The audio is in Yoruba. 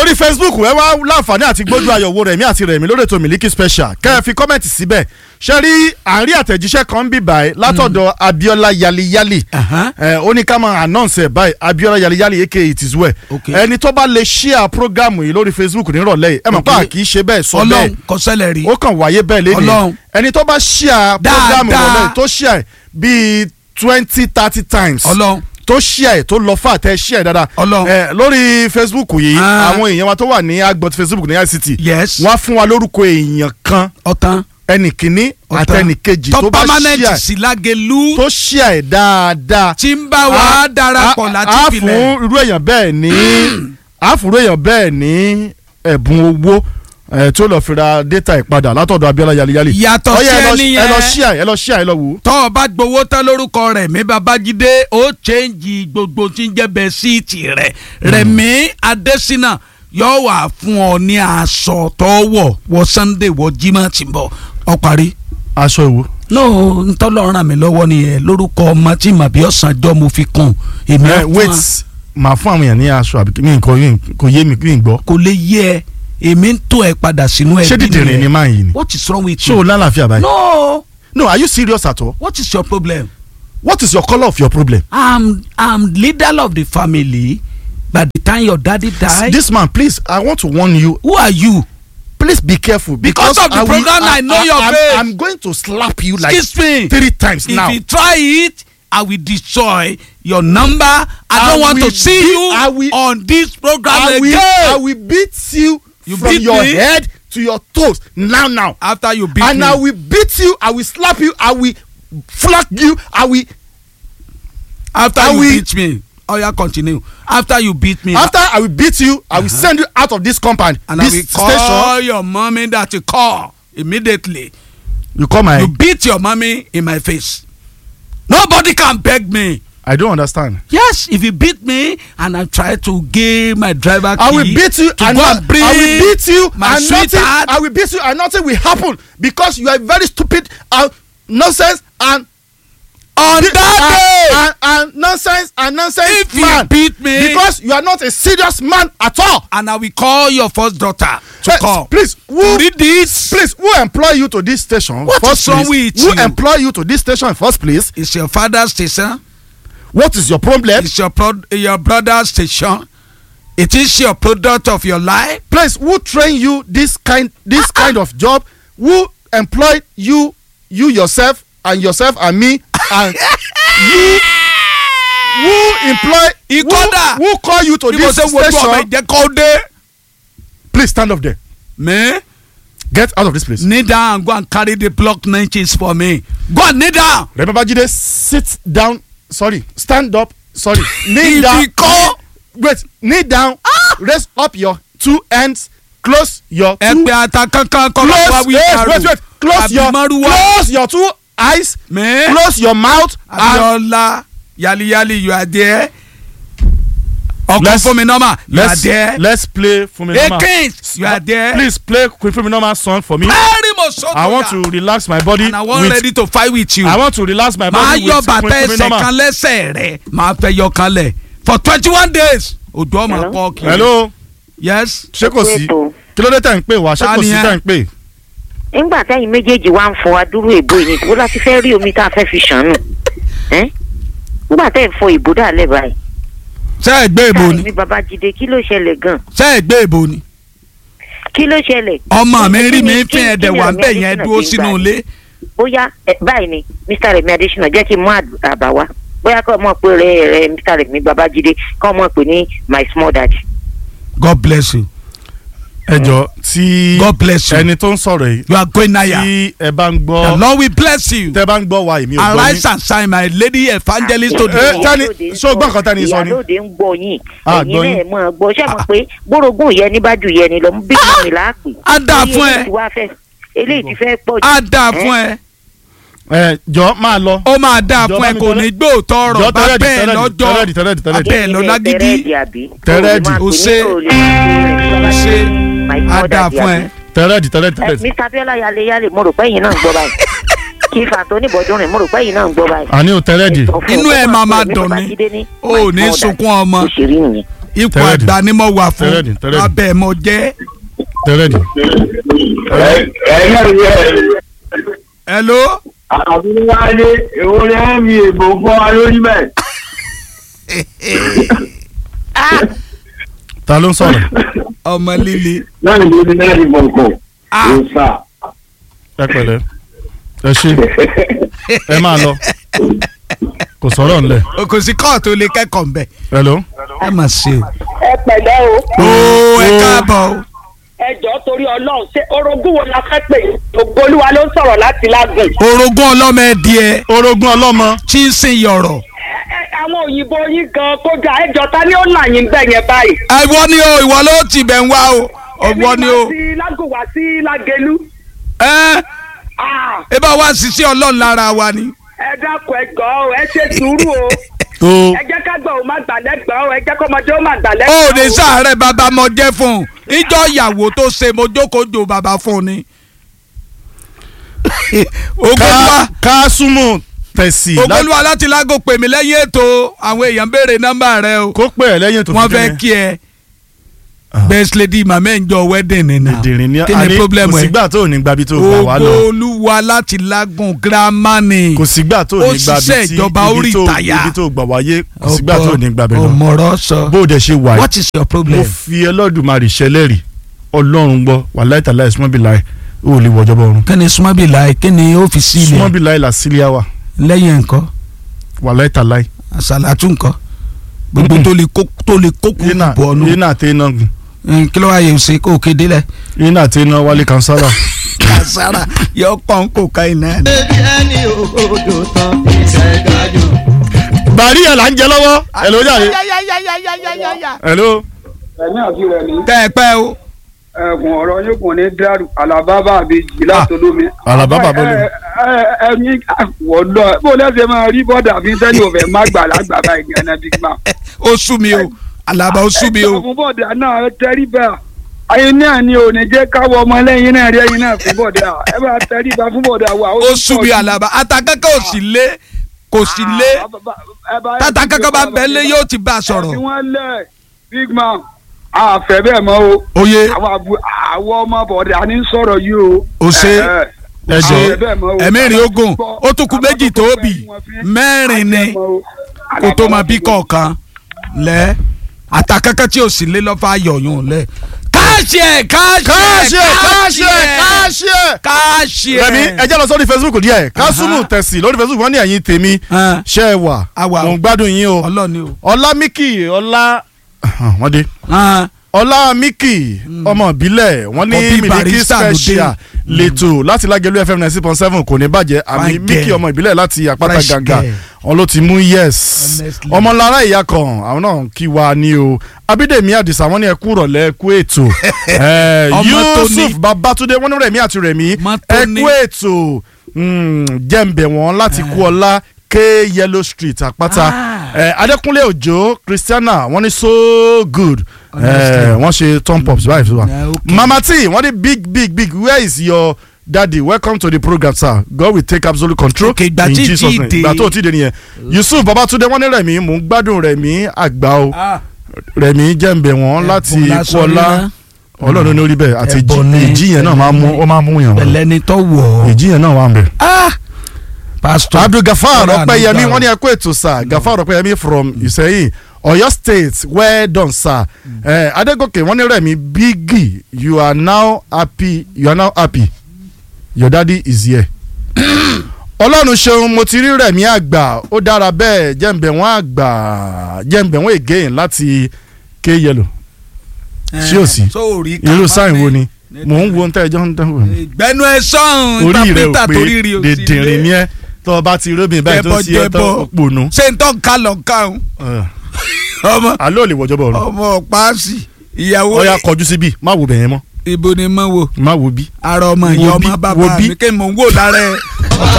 lórí facebook ẹ wá láǹfààní àti gbójú ayọ̀wò rẹ̀mí àti rẹ̀mí lórí ètò Miliki Special kẹ́ ẹ fi kọ́mẹ̀ntì síbẹ̀ ṣe rí àárín àtẹ̀jíṣẹ́ kan bí báyìí látọ̀dọ̀ Abiola Yaliyali Aha. ẹ ó ní ká máa announce ẹ̀ báyìí Abiola Yaliyali aka it is well Okay. ẹni tó bá lè share program yìí lórí facebook nírọ̀lẹ́ yìí ẹ mọ̀ pé Okay. à kì í ṣe bẹ́ẹ̀ sọ ọlọ́run bẹ́ẹ̀ kò ṣẹlẹ̀ rí ó kàn wáyé bẹ́ẹ̀ lé Ọlọ́run. ní ẹni tó bá share program Dáadáa. ìrọ̀lẹ́ yìí tó share bíi twenty thirty times ọlọ́run tó share tó lọ fà tẹ share dáadáa Ọlọ́run. ẹ lórí facebook yìí Ah. àwọn èèyàn wa tó wà ní agbọ̀t facebook ní ict yes wọ́n á fún wa lórúkọ èèyàn kan ọ̀tán ẹnì kìíní ọ̀tán. àtẹnì kejì tó tó bá permanent share sí lágẹ̀lú tó share ẹ̀ dáadáa tí ń bá wa darapọ̀ a- láti a filẹ̀ fún irú èèyàn bẹ́ẹ̀ ní a fún irú èèyàn bẹ́ẹ̀ ní ẹ̀bùn owó ẹ̀ tí ó lọ́ọ́ fi ra data ìpadà látọ̀dọ̀ Abiola Yaliyali Yàtọ̀ Ó yá, sí ẹ lọ- ẹni ẹ lọ yẹn. share ẹ lọ share ẹ lọ wò ó. tọ́ ọ bá gbowó tán lórúkọ Rẹ̀mí Babájídé ó chẹ́ǹgì gbogbo tí ń jẹ́ bẹ́ẹ̀ síìtì rẹ̀ Rẹ̀mí Adésínà yóò wà fún ọ ní aṣọ tó wọ̀ wọ Sunday wọ Jímọ̀ tí ń bọ̀ ọ parí. aṣọ ìwò. no ntọ́lọ́ ràn mí lọ́wọ́ nìyẹn lórúkọ ọmọ tí màbí ọ̀sánjọ́ mo fi kún èmi á ẹ fún wait wa. màá fún àwọn èèyàn ní aṣọ àbí mi nǹkan kò yé mi kí n gbọ́. kò lè yé ẹ èmi ń tó ẹ padà sínú ẹbí ṣé dìdìrín ni máa yìí ni. what is wrong with ṣé o you. lálàáfíà báyìí. no no are you serious at all. what is your problem. what is your colour of your problem. i'm i'm leader of the family by the time your daddy die. this man please i want to warn you who are you. please be careful. Because of the I will- program, I know your I'm, face. I'm going to slap you like excuse me. three times if now. you try it i will destroy your number i, I don't want to will see beat- you I will- on this program I again. will, I will beat you, You from beat your me? head to your toes now now. after you beat and me. I will beat you. I will slap you. I will flog you. I will. after I you will- beat me. oh yeah continue. after you beat me. After I will beat you, I will send you out of this compound. and this I will station. call your mommy that you call immediately. You call my. you beat your mommy in my face. nobody can beg me. I don't understand. yes if you beat me and i try to give my driver key I will beat you to and go not, and bring I will beat you my and nothing. sweetheart. I will beat you and nothing will happen because you are very stupid and nonsense and on and, that and, and nonsense and nonsense If you man beat me- because you are not a serious man at all. day and i will call your first daughter to Eh, call. Please, who read this. please who employ you to this station? What first is wrong place? with Who you? employ you to this station in first place? it's your father's station. What is your problem? it's your pro your brother's station. it is your product of your life. Please, who train you this kind this kind of job? Who employ you you yourself and yourself and me and you who employ who, Ikoda. who call you to bí mo this ṣe wojú ọmọ station? ìjẹ́ kó dé. Please stand up there. me Get out of this place. kneel down and go and carry the block nineties for me. go and kneel down. Remember Jide sit down sorry stand up sorry kneel If down he call- wait kneel down raise up your two hands close your two ẹgbẹ́ ata kankan kọ́ ló wá close wí wait karo. wait wait close Àbí your Márúwá. close your two eyes me close your mouth and abiola yaliyali you are there. ọkọ Let's- fún mi nọ́mà you are let's there. let's play Fuminoma Akins you are there. please play Queen Fuminoma song for me very much so I want to relax my body and I wan with ready to fight with you. I want to relax my máa body yọ with bàtà Queen ẹsẹ̀ Fuminoma kan lẹ́sẹ̀ rẹ̀ máa fẹ́ yọ kan lẹ̀ for twenty one days odò ọmọ Hello? pọ̀ kiri. hello yes. ṣé kò sí ètò kí ló dé tẹ̀ ń pè wá ṣé Ta kò ni sí ẹ? tẹ̀ ń pè nígbà tẹ́yìn méjèèjì wá ń fọ adúrú èbó yìí níbo láti fẹ́ rí omi tá a fẹ́ fi ṣàánú ẹ́ nígbà tẹ́ ń fọ ìbò dàlẹ́ báyìí ṣé ẹ gbé ìbò ni káàní babájídé kí ló ṣẹlẹ̀ gan ṣé ẹ gbé ìbò ni. kí ló ṣẹlẹ̀. ọmọ mi rí mi Kí fín ni- ẹ̀dẹ̀ kí ni wà Rẹ̀mí bẹ́ẹ̀ yẹn Adésínà dúró ti ń sínú gbà? ilé. bóyá ẹ, báyìí ni mr remi adesina jẹ́ kí n mú àd- àbá wá bóyá kọ́ mọ̀ pé rẹ rẹ mr remi babájídé kọ́ mọ̀ pé ní my small dad. God bless you ẹ jọ tí God bless you ẹni tó ń sọ̀rọ̀ yìí you are going higher tí ẹ bá ń the gbọ́ Lord will bless you tẹ bá ń gbọ́ wa èmi ò gbọ́ arise yín and shine my lady evangelist to Eh, the world. tani- ṣé o gbọ́ nǹkan tani sọ ni? ìyálóde ń gbọ́ yín Ah, ẹ̀yin gbọ́ yín. náà mọ̀ gbọ́ ṣé mọ̀ pé gbórògùn yẹn ní bá ju yẹn ni lọ bí mọ̀ mi là á pè. á dáa fún ẹ eléyìí ti wá fẹ́- eléyìí ti fẹ́ pọ̀ jù. á dáa fún ẹ ẹ jọ máa lọ ó máa dáa Jọ fún bá ẹ mi kò tẹ́lẹ̀- ní gbóòótọ́ jọ ọ̀rọ̀ bá tẹ́lẹ̀dì bẹ́ẹ̀ tẹ́lẹ̀dì lọ́jọ́ tẹ́lẹ̀dì tẹ́lẹ̀dì tẹ́lẹ̀dì bẹ́ẹ̀ lọ lágídí tẹ́rẹ́ẹ̀dì àbí. Tẹ́rẹ́ẹ̀dì. Ó ṣe. á dáa fún ẹ. tẹ́lẹ̀dì tẹ́lẹ̀dì ẹ tẹ́lẹ̀dì mr abiola yale yale mo rò pé ẹ̀yin náà ń gbọ́ báyìí kí fàtó oníbọdún rìn mo rò pé ẹ̀yin náà ń gbọ́ báyìí. àní ò tẹ́lẹ̀dì Ẹ sọ fún Inú un ẹ kó máa máa pè mí dùn bàbá ni. Jídé ní Ó ò ní my small sunkún dad. ọmọ. bó ṣe rí nìyẹn. ipò Tẹ́rẹ̀dì. àgbà ni mo wà fún Tẹ́rẹ̀dì, tẹ́rẹ̀dì. abẹ́ mo jẹ́. tẹ́rẹ̀dì. ẹ̀yẹ́ rẹ̀ hello. àbúrúwádé èwo ni wọ́n mi èbò fọ́ wa lórí bẹ́ẹ̀. ta ló ń sọ̀rọ̀ ọmọ líle. náà ni mo ní náà ní bọ̀ǹkọ̀ Ah. ló sà. ẹ pẹ̀lẹ́ ẹ ṣe ẹ máa lọ kò sọ̀rọ̀ ńlẹ̀ o kò sí kóòtù lè kẹ́kọ̀ọ́ mbẹ́. hello. ẹ mà ṣe o. ẹ pẹ̀lẹ́ o ooo ẹ Ó. káàbọ̀ o. ẹ jọ̀ọ́ torí ọlọ́run ṣé orogún wo la fẹ́ pè ògbólúwa ló ń sọ̀rọ̀ láti lágùn. orogún ọlọ́mọ ẹ díẹ̀ orogún ọlọ́mọ tí ń sin yọ̀rọ̀. Ẹ- ẹ- àwọn òyìnbó yín gan kódà ẹ jọ̀ọ́ ta ni ó là yín bẹ̀ yẹn báyìí. ìwọ ni o ìwọ ló ti bẹ̀ ń wá o ìwọ ni o. èmi máa ti lágùn wá sí lágẹlú. ẹ Ah, ẹ bá wa ṣiṣẹ́ ọlọ́run lára wa ni. ẹ dákun ẹ gbọ́ o ẹ ṣe sùúrù o tó ẹ jẹ́ ká gbọ́ ò má gbà lẹ́gbọ̀n o ẹ jẹ́ kọ́mọdé ó má gbà ó lẹ́gbọ̀n ní sàárẹ̀ bàbá mo jẹ́ fún un ìjọ ìyàwó tó ṣe mo jókòó jò bàbá fún un ni. ogolúwa ká súnmù tẹ̀sí lá- ogolúwa láti lágò pè mí lẹ́yìn ètò àwọn èèyàn béèrè nọ́mbà rẹ o kó pè ẹ́ lẹ́yìn tó wọ́n fi fẹ́ dé kí ẹ Ah. best lady màmá ẹ̀ ń jọ wedding ni na dìrín ní kí ni problem kò ẹ sígbà tó ò ní gbabi tó gbà wá lọ ogolúwa láti lágùn girama ni kò sígbà tó ò Ó ní gbabi ṣiṣẹ́ tí ìjọba ó ibi tó rìtáyà. ibi tó gbà wáyé kò sígbà tó ò ní gbabi lọ ọmọọrọ sọ bó o dẹ̀ ṣe wà what is your mo problem. fi ẹlọ́dùmarè ṣẹlẹ́rì ọlọ́run gbọ́ wàláì tàláì súnmọ́bìláì ó lè wọjọ́ bọ́ ọ̀run kí ni súnmọ́bì láì kí ni ó fi sí ilẹ̀ súnmọ́bìláì là sílíà wà lẹ́yìn nǹkan wàláì tàláì àṣàlàtú nǹkan gbogbo tó lè kó tó lè kó kú iná bọ̀ ọ́nù iná àti iná gùn kí ló wá yẹ ṣe kó o kéde lẹ. iná àti iná wálé kansara kàṣàrà yọ pọ́n kó ká iná. bàrí ẹ̀ là ń jẹ lọ́wọ́ ẹ̀ ló jáde hello ẹ̀mí àti rẹ̀ ní tẹ́ ẹ pẹ́ o. ẹ̀gùn ọ̀rọ̀ yóò kùn ní dàrú alábàbà àbèjì látọlómi. Àlàbábà bọ́lú. ẹ̀mí wọ̀dọ̀ bó lẹ́sẹ̀ máa rí bọ́dà fi sẹ́ni òfẹ́ má gbà lágbà báyìí ní ẹ̀nà big man. ó sú mi o alaba ó sú mi o. fún bọ́dà náà tẹ́rí bá ayé náà ni ò ní jẹ́ káwọ́ ọmọ lẹ́yìn náà rí ẹyin náà fún bọ́dà ẹ bá tẹ́rí bá fún bọ́dà wa. ó sú mi alaba atakẹ́kẹ́ ò sì lé kò sì lé tata kankan bá bẹ́ẹ̀ lé yóò ti bá a ẹ̀sìn sọ̀rọ̀. wọn lẹ̀ big man àfẹ́ bẹ́ẹ̀ mọ́ o oye àwọn àbú- àwọn ọmọ bọ̀dà ní sọ̀rọ̀ yìí o. o ṣe Ẹ, ẹ. ẹ jọ Àfẹ́ bẹ́ẹ̀ mọ́ o. ẹ̀mí rìn ogun ó tún kú méjì tó bì mẹ́rin ni kó tó máa bí kọ̀ọ̀kan lẹ́ atakẹ́kẹ́ tí ò sì lé lọ́fà yọ̀yún lẹ̀. káàṣì ẹ̀ káàṣì káàṣì ẹ̀ ẹ̀ káàṣì ẹ̀ káàṣì ẹ̀ káàṣì ẹ̀. rẹmi ẹ jẹ́ lọ sórí facebook díẹ̀ kásùmù tẹ̀sí lórí facebook wọ́n ní ẹ̀yin tèmi Ah. ṣe é wà A wà o. mò ń gbádùn yín o ọlọ́ni o. ọlámíkì ọlá wọ́n dé Ah. ọlámíkì ọmọ ìbílẹ̀ wọ́n ní Àkọ́bí mílíkì barista ló dé. special lẹ́tọ̀ láti lágẹ̀lú fm ninety point seven kò ní bàjẹ́ àmì Fine míkì girl. ọmọ ìbílẹ̀ láti àpáta Fresh gàngà girl. wọn ló ti mú yes Honestly. ọmọlára ìyá kan àwọn náà kí wa ní o abídèmí àdìsá wọn ní ẹ kú rọ̀lẹ́ ẹ kú ètò Eh, Ọmọ tó ní. yusuf babatunde wọn ní rẹ̀mí àti rẹ̀mí Ọmọ tó ẹ ní. kú ètò mm, jẹ́ǹbẹ̀ wọn láti kú ọlá k yellow street àpáta Ah. Eh, adékúnlé òjò christiana wọn ní so good Honestly. Eh, wọ́n ṣe thumb ups báyìí fún wa Yeah, okay. mama t wọ́n ní big big big where is your daddy welcome to the program sir god will take absolute control Okay, ìgbà in tí jesus tí name dé. ìgbà tó ti dé nìyẹn yusuf babatunde wọ́n ní rẹ̀mí mò ń gbádùn rẹ̀mí àgbà o Ah. rẹ̀mí jẹ́ǹbẹ̀ wọn láti Ẹ̀bùn lásán kọ́lá ríná. ọlọ́run ní orí bẹ́ẹ̀ àti Ẹ̀bùn ni. ìjì yẹn náà máa mú ó máa mú yàn wọ́n pẹ̀lẹ́ ni tó wọ̀ ọ́. ìjì yẹn náà wà ń bẹ̀. Ah. pastor. abdul gafar Ọlọ́run ọpẹ́yẹmí àdúgbò. wọ́n ní ẹ kú ètò sir gafar ọpẹ́yẹmí from ìsẹ́yìn ọ̀yọ́ state well done sir eh, adégòkè wọ́n ní rẹ̀mí bígì you are now happy you are now happy your daddy is here. ọlọ́run ṣeun mo ti rí rẹ̀mí àgbà ó dára bẹ́ẹ̀ jẹ́ǹbẹ̀ wọ́n àgbà jẹ́ǹbẹ̀ wọ́n again láti ké yẹlò sí ò sí sóòrí irú sáìn wo ni mò ń wo ń tẹ́ ẹjọ́ ń dánwò ni gbẹnu ẹ sọ̀hún orí rẹ ò interpreter torí rí pé o sí dèdèrè ni ẹ tó o bá ti róbìn báyìí tó sí ẹ tó Jẹbọ, jẹbọ. pònú. ṣé n tọ́ ká lọ káhùn ọmọ àlọ́ ò lè wọjọ́ bọ̀ ọ̀run ọmọ paasi ìyàwó ọ̀ya kọjú síbí má wo bẹ̀yẹn mọ́ ibo ni mo wo má wo bí. ara ọmọ Wo ìyá bí, ọmọ wo bàbá bí. mi kí n mò ń wò lára ẹ